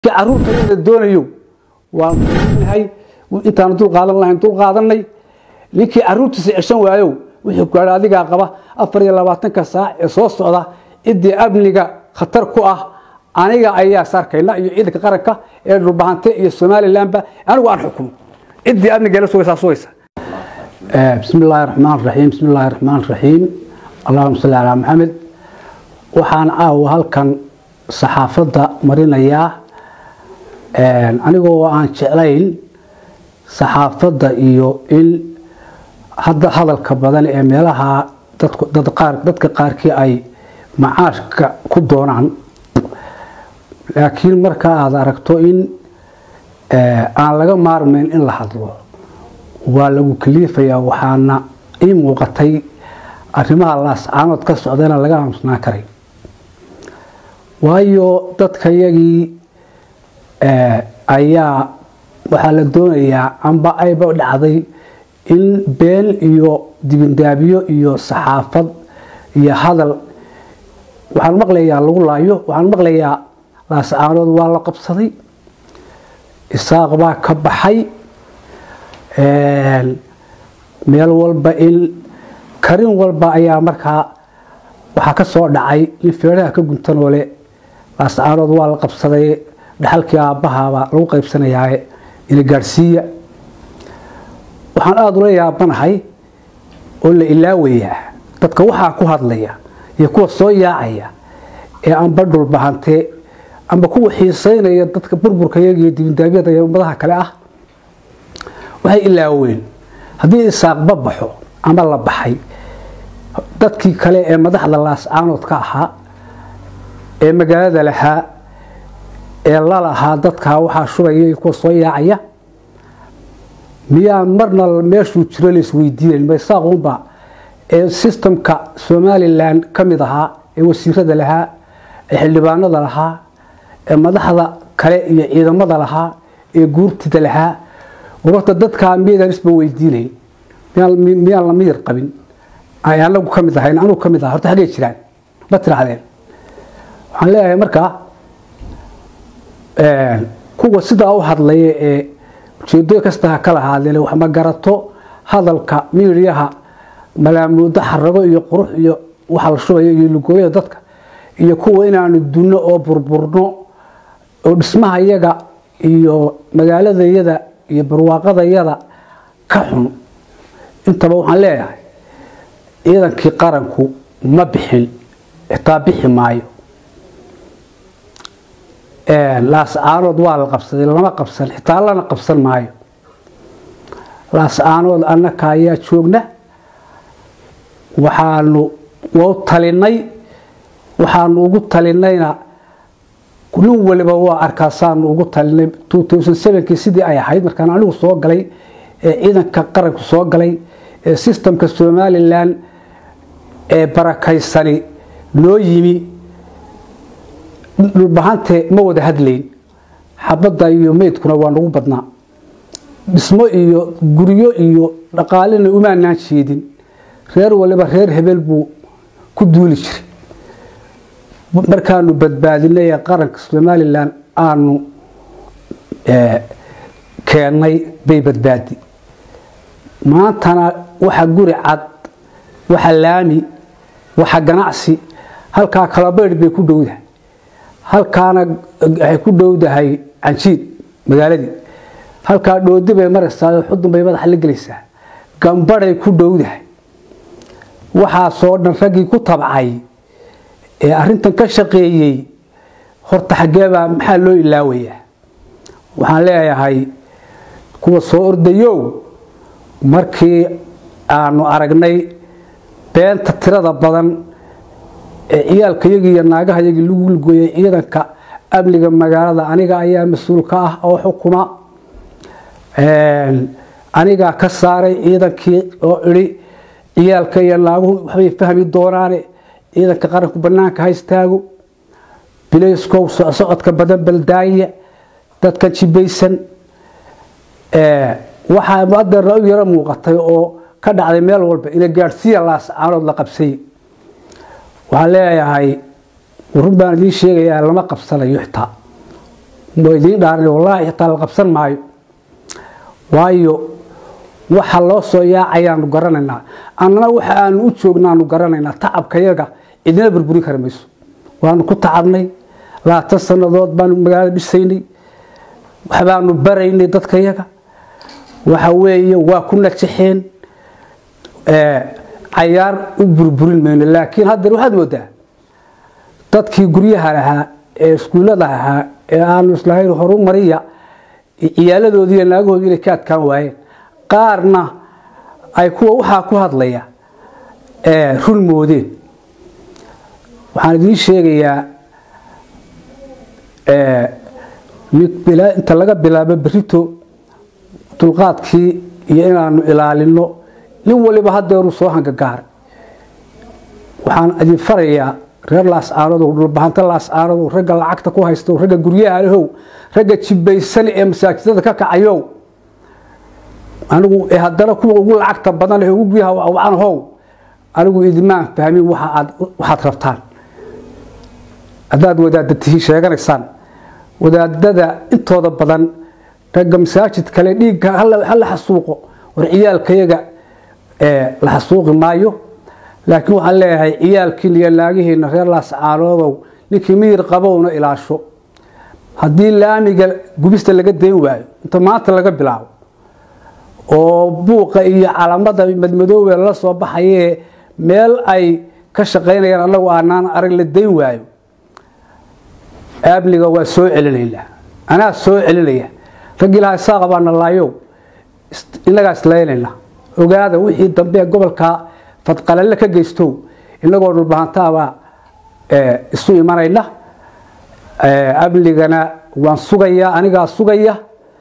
caruurta doonayo waa nahay intaan dul qaadan lahayn dul qaadanay ninkii caruurtiisa ceshan waayo wixii gaadha adigaa qaba afar iyo labaatanka saac ee soo socda ciddii amniga khatar ku ah aniga ayaa sarkayna iyo ciidanka qaranka ee dhulbahante iyo somalilanba anigu aan xukumo ciddii amniga la sugaysaa sugaysa bismi illaahi raxmaan raxiim bismi illaahi raxmaan raxiim allahuma salli calaa maxamed waxaan aawa halkan saxaafadda marinayaa anigoo aan jeclayn saxaafadda iyo in hadda hadalka badan ee meelaha dadka qaarkii ay macaashka ku doonaan laakiin marka aada aragto in aan laga maarmayn in la hadlo waa lagu kaliifayaa waxaana ii muuqatay arrimaha laascaanood ka socdana laga aamusnaan karay waayo dadkayagii ayaa waxaa la doonayaa amba ayba dhacday in been iyo dibindaabyo iyo saxaafad iyo hadal waxaan maqlayaa lagu laayo waxaan maqlayaa laascaanood waa la qabsaday isaaq baa ka baxay meel walba in karin walba ayaa markaa waxaa ka soo dhacay in feeraha ka guntanoole laascaanood waa la qabsaday dhaxalkii aabbahaabaa lagu qaybsanayaa ina gaadhsiiya waxaan aada ula yaabanahay oo la ilaawayaa dadka waxaa ku hadlaya iyo kuwa soo yaacaya ee amba dhulbahantee amba kuwa xiiseynaya dadka burburkayaga iyo dibindaabyada iyo ummadaha kale ah waxay ilaaween haddii isaaqba baxo ama la baxay dadkii kale ee madaxda laascaanood ka ahaa ee magaalada lahaa ee lalahaa dadkaa waxaa shubaya iyo kuwa soo yaacaya miyaan marna meeshuu jiro laisweydiinayn maysaaquunba ee sistamka somalilan ka mid ahaa ee wasiirada lahaa ee xildhibaanada lahaa ee madaxda kale iyo ciidamada lahaa ee guurtida lahaa warta dadkaa miyaydaan isba weydiinayn miyaan la miyir qabin ay anagu ka mid ahayn anugu ka mid aha horta xaggay jiraan ma tirahdeen waxaan leeyahay markaa kuwa sidaa u hadlaya ee ujeedo kasta ha kala haadeen wax ma garato hadalka miiriyaha malaamuudo xarago iyo qurux iyo waxa la shubayo iyo lugooyada dadka iyo kuwa inaanu dunno oo burburno oo dhismahayaga iyo magaaladayada iyo barwaaqadayada ka xun intaba waxaan leeyahay ciidankii qaranku ma bixin xitaa bixi maayo laascaanood waa la qabsaday lama qabsan xitaa lana qabsan maayo laascaanood annaka ayaa joogna waxaanu wau talinay waxaanu ugu talinayna nin waliba waa arkaasaanu ugu talinay kii sidii ay ahayd markaan anigu soo galay ee ciidanka qaranku soo galay ee sistamka somalilan ee barakaysani noo yimi dhulbahante ma wada hadlayn xabadda iyo meydkuna waa nagu badnaa dhismo iyo guryo iyo dhaqaalena umaanaan jeedin reer waliba reer hebel buu ku duuli jiray markaanu badbaadinay ee qaranka somalilan aanu keennay bay badbaadi maantana waxa guri cad waxa laami waxa ganacsi halkaa kalabaydh bay ku dhowdahay halkaana waxay ku dhowdahay canjiid magaaladii halkaa dhoodi bay maraysaa xudun bay madaxa la gelaysaa gambaday ku dhowdahay waxaasoo dhan raggii ku tabcay ee arintan ka shaqeeyey horta xaggeebaa maxaa loo ilaawayaa waxaan leeyahay kuwa soo ordayow markii aanu aragnay beenta tirada badan ee ciyaalkayagii iyo naagahayagii lagu lugooyay ciidanka amniga magaalada aniga ayaa mas-uul ka ah oo xukuma anigaa ka saaray ciidankii oo idhi ciyaalka iyo naaguhu waxbay fahmi doonaane ciidanka qaranku banaanka ha istaago bilayskow socodka badan baldaaya dadka jibaysan waxaa adeerna u yaro muuqatay oo ka dhacday meel walba ina gaadhsiiya laascaanood la qabsay waxaan leeyahay run baan idiin sheegayaa lama qabsanayo xitaa waa idiin dhaaran wallaahi xitaa la qabsan maayo waayo waxa loo soo yaacayaanu garanaynaa annana waxa aanu u joognaanu garanaynaa tacabkayaga cidina burburin kari mayso waanu ku tacabnay labaatan sannadood baanu magaalada dhisaynay waxbaanu baraynay dadkayaga waxa weeye waa ku najaxeen cayaar u burburin mayno laakiin haddana waxaad moodaa dadkii guryaha lahaa ee iskuullada ahaa ee aanu islahayn horu mariya ciyaaladoodii iyo naagahoodii inay ka adkaan waayeen qaarna ay kuwa waxaa ku hadlaya run moodeen waxaan idiin sheegayaa inta laga bilaabo berito dulqaadkii iyo inaanu ilaalino nin waliba hadeeru soo hangagaaray waxaan idin farayaa reer laascaanodow dhulbahanta laascaanodow ragga lacagta ku haystow ragga guryaha lahow ragga jibaysan ee masaajidada ka kacayow anigu haddana kuwa ugu lacagta badan ugu guryaha wacan how anigu idimaan fahmin waxaad rabtaan haddaad wadaada tihiin sheeganaysaan wadaadada intooda badan ragga masaajid kale dhiigga hala xasuuqo war ciyaalkayaga la xasuuqi maayo laakiin waxaan leeyahay ciyaalkiina iyo naagihiina reer laascaanoodow ninkii miyir qabowna ilaasho haddii laamiga gubista laga dayn waayo inta maanta laga bilaabo oo buuqa iyo calamada madmadoobe la soo baxayee meel ay ka shaqaynayaan anagu aanaan arag la dayn waayo abliga waa soo celinaynaa anaa soo celinaya rag ilaha saaqa baana laayow innagaa islaynayna ogaada wixii dambe gobolka fadqalalle ka geystow inagoo dhulbahantaabaa isu imanayna amnigana waan sugayaa anigaa sugaya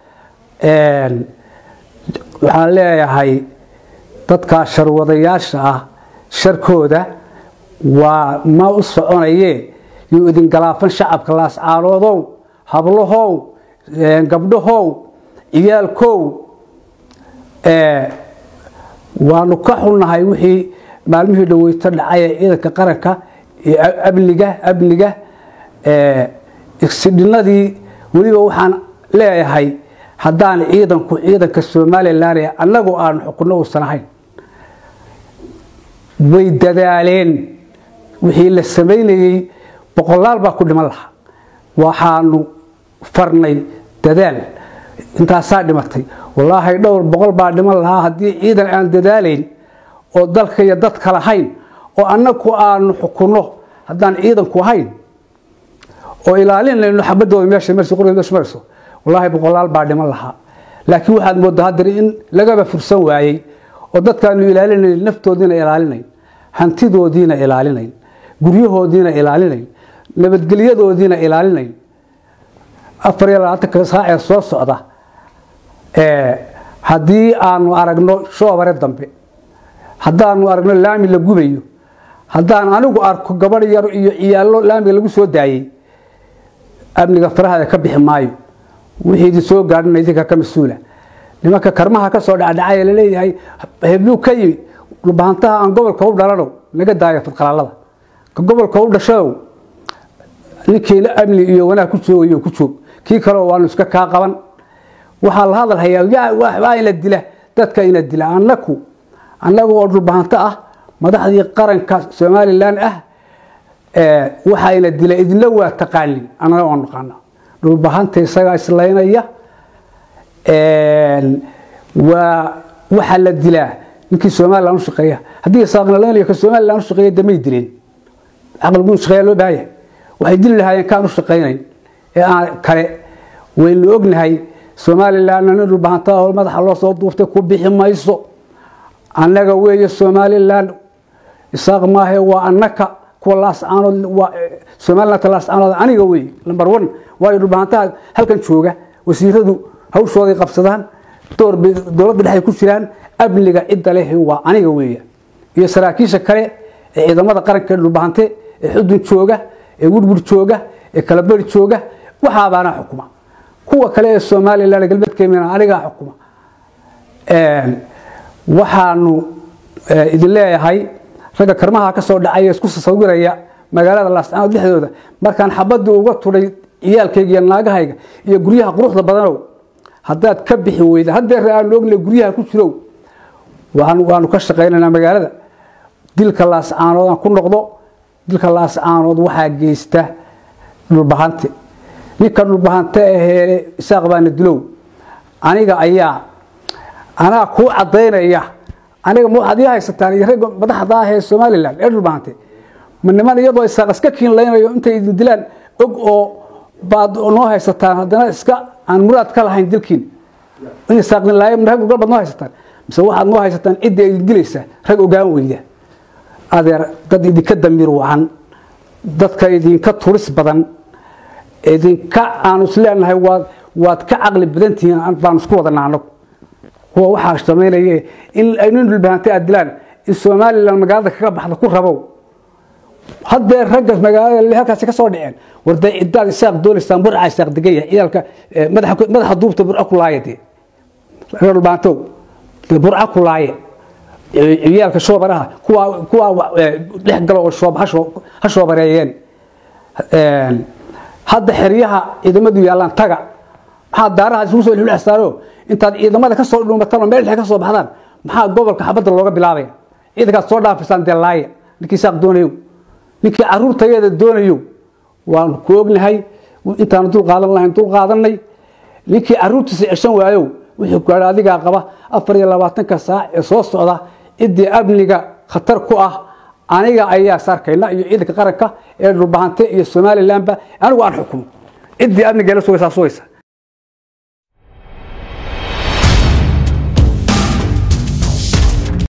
waxaan leeyahay dadkaa sharwadayaasha ah sharkooda waa ma u soconayee yuu idin galaafan shacabka laascaanoodow hablahow gabdhahow ciyaalkow waanu ka xunnahay wixii maalmihii dhaweyto dhacay ee ciidanka qaranka amniga amniga igsidhinadii weliba waxaan leeyahay haddaan ciidanku ciidanka somalilan ee annagu aanu xukunno uusan ahayn way dadaaleen wixii la samaynayey boqolaal baa ku dhiman lahaa waxaanu farnay dadaal intaasaa dhimatay wallaahi dhowr boqol baa dhiman lahaa haddii ciidan aan dadaalayn oo dalka iyo dadka lahayn oo annagu aanu xukunno haddaan ciidanku ahayn oo ilaalinayno xabadooda meesha marsi qoriga meesha marayso wallaahi boqolaal baa dhiman lahaa laakiin waxaad moodaa haddana in lagaba fursan waayey oo dadkaanu ilaalinayn naftoodiina ilaalinayn hantidoodiina ilaalinayn guryahoodiina ilaalinayn nabadgelyadoodiina ilaalinayn afar iyo labaatanka saac ee soo socda haddii aanu aragno shoobare dambe haddaanu aragno laami la gubayo haddaan anigu arko gabadh yar iyo ciyaallo laamiga lagu soo daayey amniga farahada ka bixi maayo wixii idin soo gaadhina idinka ka mas-uula nimanka karmaha ka soo dhacdhacay laleeyahay hebluu ka yimi dhulbahantaha aan gobolka u dhalanow naga daayo fadqalaalada ka gobolka u dhashadow ninkiina amni iyo wanaag ku joogayo ku joog kii kaleo waanu iska kaa qaban waxaa la hadal hayaa waa ina dila dadka ina dila annaku annaga oo dhulbahanto ah madaxdii qaranka somalilan ah waxaa ina dila idinla waa taqaanin annaga waa naqaana dhulbahanta isagaa islaynaya waa waxaa la dilaa ninkii somalilan u shaqeeya haddii saaqnalaynaya ka somalilan u shaqeeya damay dileen caqligu shaqeeya loo baahaya waxay dili lahaayeen kaan u shaqaynayn ee aan kale waynu ognahay somalilanna nin dhulbahanta oo madaxa loo soo duuftay ku bixi mayso annaga weeye somalilan isaaq maahe waa annaka kuwa laascaanood somalilanta laascaanood aniga weeye number one waayo dhulbahantaha halkan jooga wasiiradu hawshooday qabsadaan door bay dowladda dhexay ku jiraan amniga cidda leh waa aniga weeya iyo saraakiisha kale ee ciidamada qaranka ee dhulbahante ee xudun jooga ee wurwur jooga ee kalaberi jooga waxaabaana xukuma kuwa kale ee somalilan galbeedkeemina anigaa xukuma waxaanu idin leeyahay ragga karmaha ka soo dhacay isku sasawiraya magaalada laascaanood dhexdooda markaan xabadii uga tudhay ciyaalkayga iyo naagahayga iyo guryaha quruxda badanow haddaad ka bixi weyda haddeer aanu ogna guryaha ku jirow waanu ka shaqaynaynaa magaalada dilka laascaanood aan ku noqdo dilka laascaanood waxaa geysta dhulbahante ninka dhulbahante ahee isaaq baana dilow aniga ayaa anaa kuu cadaynaya aniga ma waxaad ii haysataan iyo ragga madaxda ah ee somalilan ee dhulbahante ma niman iyadoo isaaq iska kiinlaynayo intay idin dilaan og oo baad noo haysataan haddana iska aan muraad ka lahayn dilkiin in isaaqdin laayo rag ogal baad noo haysataan mise waxaad noo haysataan cidda idin dilaysa rag ogaan weyda adeer dad idinka damiir wacan dadka idinka turis badan idinka aanu isleenahay waad waad ka caqli badan tihiin baanu isku wadanaa anagu kuwa waxaa samaynaya in nin dhulbahantay aad dilaan in somalilan magaalada kaga baxda ku rabow haddee ragga magaalada halkaasi ka soo dhiceen warday cidaad isaaq doonaysaan burca isaaq degan yahay ciyaalka madaxa duubta burca ku laaya dee reer dhulbahantow dee burca ku laaye ciyaalka shoobaraha kuwa kuwa dhex galo oo shoob ha shoobareeyeen hadda xeryaha ciidamadu yaallaan taga maxaa daaraha isugu soo xilxsaaro intaad ciidamada ka soo dhuumataan oo meel dhexe ka soo baxdaan maxaa gobolka xabadda looga bilaabaya ciidankaad soo dhaafisaan dee laaye ninkii saaq doonayo ninkii caruurtayeeda doonayo waanu ku ognahay intaanu dul qaadan lahayn dul qaadanay ninkii caruurtiisa ceshan waayo wixii gaadha adigaa qaba afar iyo labaatanka saac ee soo socda ciddii amniga khatar ku ah aniga ayaa saarkayna iyo ciidanka qaranka ee dhulbahante iyo somalilanba anigu aan xukumo ciddii amnigeela sugaysaa sugaysa